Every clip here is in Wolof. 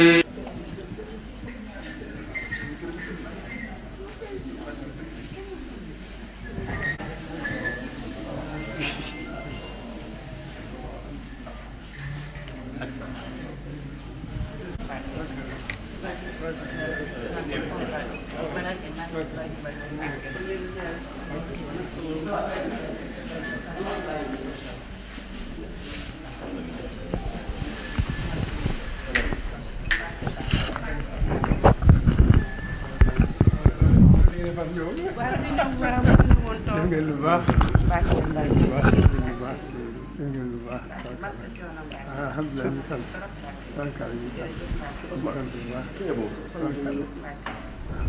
def ngeen lu baax lu baax lu baax def ngeen lu baax alhamdulilah ñu sant barkaal ñu sant ñu sant bu baax barkaal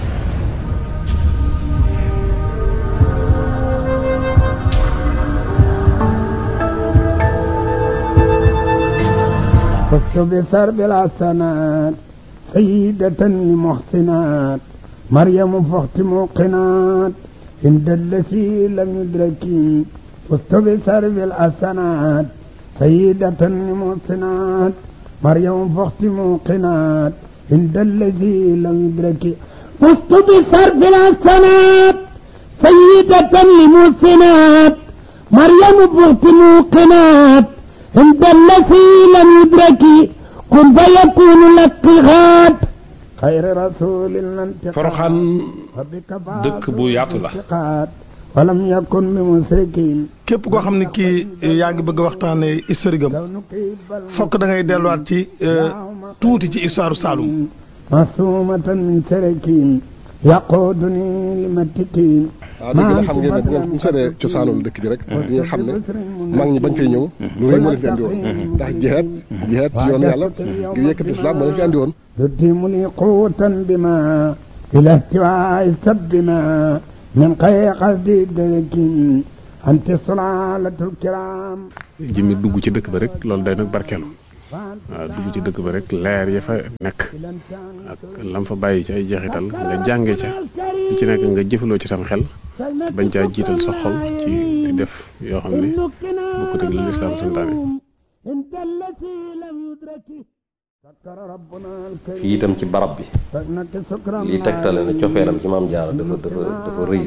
فزت بسرب الحسنات سيدة المحسنات مريم فخت موقنات عند التي لم يدرك فزت بسرب الحسنات سيدة المحسنات مريم فخت موقنات عند الذي لم يدرك فزت بسرب الحسنات سيدة المحسنات مريم فخت موقنات عند الذي لم يدرك كن فيكون لك غاد خير رسول الانتقاد Poroxaan dëkk bu yaatu la ولم يكن بمشركين képp koo xam ne kii yaa ngi bëgg a waxtaanee historique am fokk da ngay delluwaat ci tuuti ci histoire Saloum معصومة من شركين يقودني لمتكين waaw dëgg la xam ngeen ne bu ngeen bu seetee cosaanul dëkk bi rek di nga xam ne mag ñi bañ fay ñëw lu rëy moo leen fi andi woon ndax jihaad jihaad ci yoon yàlla ngir yëkkati islam moo leen fi andi woon يديم لي قوة بما إلى احتواء سبنا من خير قصدي درك أنت صلالة الكرام jëmmi dugg ci dëkk ba rek loolu day nag barkeelu waaw dugg ci dëkk ba rek leer ya fa nekk ak lam fa bàyyi ci ay jeexital nga jànge ca lu ci nekk nga jëfaloo ci sam xel bañ caa jiital sa xol ci di def yoo xam ne bokkut ak li lislaam santaane انت التي لم يدرك سكر ربنا الكريم fii itam ci barab bi فإنك سكرا lii tegtale ne cofeelam ci maam jaara dafa dafa dafa rëy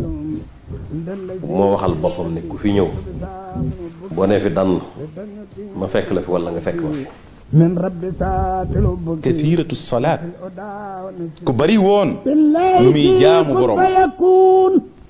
moo waxal boppam ne ku fi ñëw boo nee fi dann ma fekk la fi wala nga fekk ma fi من رب سات الأبك kathiratu salaat ku bari woon بالله lu muy jaamu borom فيكون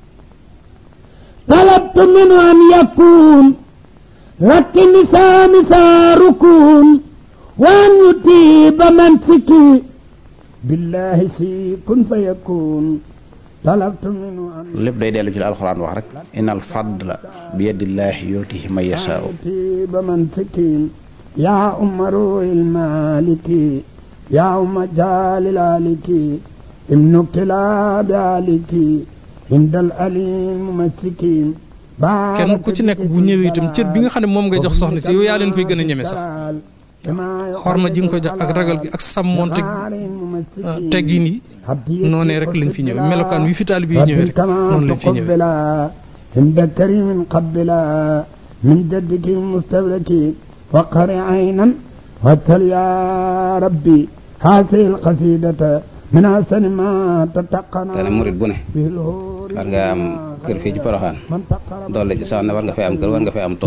طلبت منه أن يكون لكن لسان ركون وأن يطيب منسكي بالله في كن فيكون طلبت منه أن lépp day dellu ci la alxuraan wax rek innal fadla bi yadillaahi yutihi man yashaa'u يطيب منسكي يا أم روح المالك يا أم جال الآلك ابن كلاب آلك عند الأليم ممسكين kenn ku ci nekk bu ñëwee itam cër bi nga xam ne moom ngay jox soxna si yow yaa leen koy gën a ñeme sax xorma ji nga ko jox ak ragal gi ak sàmmoonte teggin yi noonee rek lañ fi ñëwee melokaan wi fi taalibe yi ñëwee rek noonu lañ fi ñëwee عند كريم قبلا من جدك المستبرك وقر عينا واتل يا ربي هذه القصيدة من أحسن ما تتقن te ne murit bu ne به الهور war nga am kër fii ci Poroxaan من تقرب doole ci sax ne war nga fay am kër war nga fay am tool